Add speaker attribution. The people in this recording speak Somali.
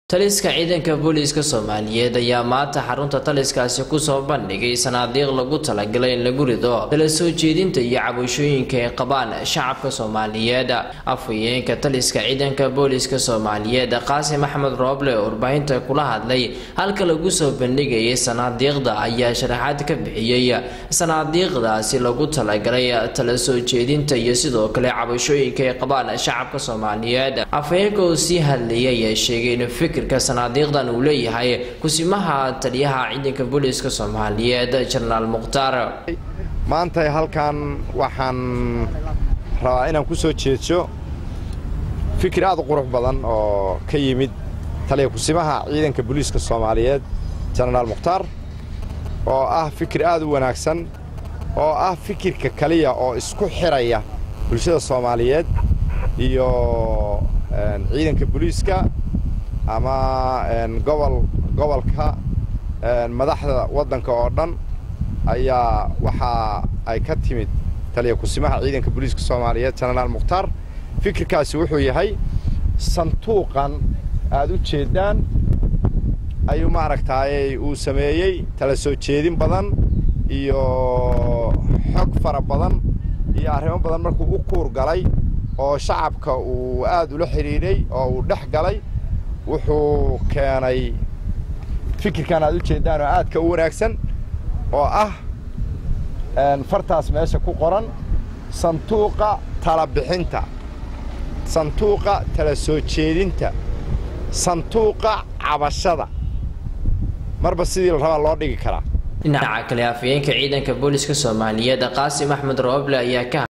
Speaker 1: taliska ciidanka booliiska soomaaliyeed ayaa maanta xarunta taliskaasi kusoo bandhigay sanaadiiq lagu talagalay in lagu rido tala soo jeedinta iyo cabashooyinka ay qabaan shacabka soomaaliyeed afhayeenka taliska ciidanka booliiska soomaaliyeed qaasim axmed rooble oo warbaahinta kula hadlay halka lagu soo bandhigayay sanaadiiqda ayaa sharaxaad ka bixiyey sanaadiiqdaasi lagu talagalay tala soo jeedinta iyo sidoo kale cabashooyinka ay qabaan shacabka soomaaliyeed afhayeenka oo sii hadlayay ayaa sheegay in fikir sanaadiiqdan uu leeyahay kusimaha taliyaha ciidanka booliiska soomaaliyeed jenaraal mukhtaar
Speaker 2: maanta halkan waxaan rabaa inaan ku soo jeedsho fikir aad u qurux badan oo ka yimid taliya kusimaha ciidanka booliiska soomaaliyeed jenaraal mukhtaar oo ah fikir aad u wanaagsan oo ah fikirka kaliya oo isku xidhaya bulshada soomaaliyeed iyo ciidanka booliiska ama gobol gobolka madaxda waddanka oo dhan ayaa waxa ay ka timid taliya kusimaha ciidanka booliiska soomaaliyeed jenaraal mukhtaar fikirkaasi wuxuu yahay sanduuqan aad u jeeddaan ayuu maaragtaayey uu sameeyey tala soo jeedin badan iyo xog fara badan iyo arrimo badan markuu u kuur galay oo shacabka uu aad ula xidhiidhay oo uu dhex galay wuxuu keenay fikirkan aad u jeeddaan oo aadka u wanaagsan oo ah fartaas meesha ku qoran sanduuqa tala bixinta sanduuqa tala soo jeedinta sanduuqa cabashada marba sidii la rabaa loo dhigi karaa
Speaker 1: dhinaca kale afhayeenka ciidanka booliiska soomaaliyeed qaasim axmed rooble ayaa ka